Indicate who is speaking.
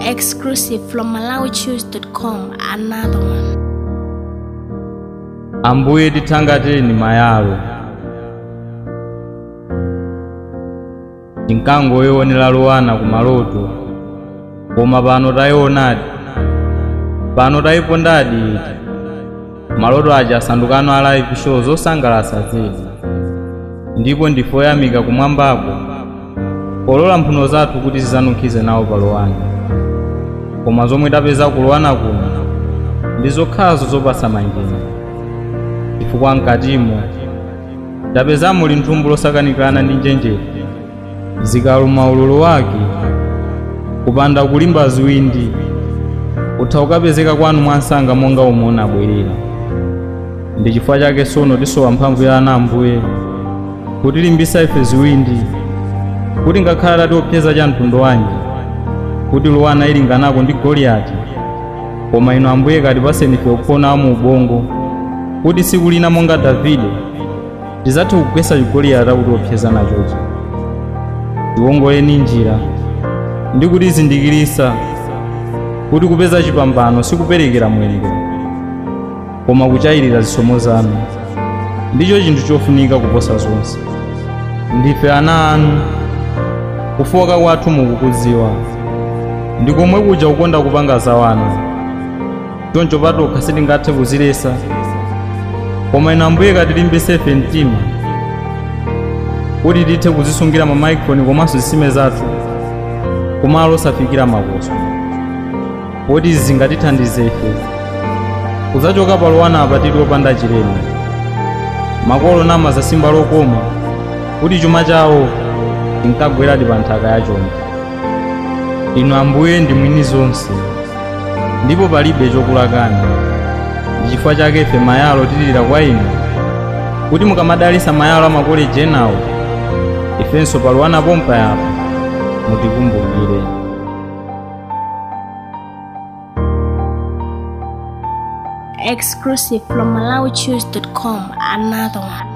Speaker 1: Exclusive from MalawiChoose.com. Another one.
Speaker 2: ambuye tithangateni mayalo tinkangoyionera lowana ku maloto koma pano tayionadi pano tayipondadi iti maloto aja asandukano a live show zosangalatsa zedi ndipo ndifoyamika kumwambako polola mphuno zathu kuti zizanunkhize nawo pa lowana koma zomwe tapeza ku lowana kuno ndi zokhazo zopatsa manjenje chifukwa mkatimo tapezamo linthumbu losakanikirana ndi njenjete zikaluma ululu wake kupanda kulimba ziwindi utha ukapezeka kwanu mwansanga monga umwe abwerera ndi chifukwa chake sono tisowa mphamvu ya ana ambuye kuti limbisa ife ziwindi kuti ngakhala tatiopseza cha mtundu wanji kuti luwana ilinganako ndi goliyati koma inu ambuye katipaseni ife uphona mu ubongo kuti tsiku lina monga davide tizathe kugwetsa chigoliyati akutiopseza nachocho tiwongoleni njira ndi kutizindikirisa kuti kupeza chipambano sikuperekera mwendo koma kuchayirira zisomo zanu ndicho chinthu chofunika kuposa zonse ndife ana anu kufoka kwathu mukukudziwa ndi komwe kuja kukonda kupanga zawana choncho patokha sitingathe kuzilesa koma inu ambuye katilimbise ife mtima kuti tithe kuzisungira mamayikrofoni komanso zisime zathu kumalo osafikira makoso poti zingatithandize ife kudzachoka palowana apa tili opanda chilema makolo nama zasimba lokoma kuti chuma chawo chinkagweradi pa nthaka yachonde inu ambuye ndi mwini zonse ndipo palibe chokulakani ndi chifukwa chake ife mayalo tilira kwa inu kuti mukamadalisa mayalo a makoleji enawo ifenso palowana pompa yapo mutikumbukire
Speaker 1: Exclusive from MalawiChoose.com. Another one.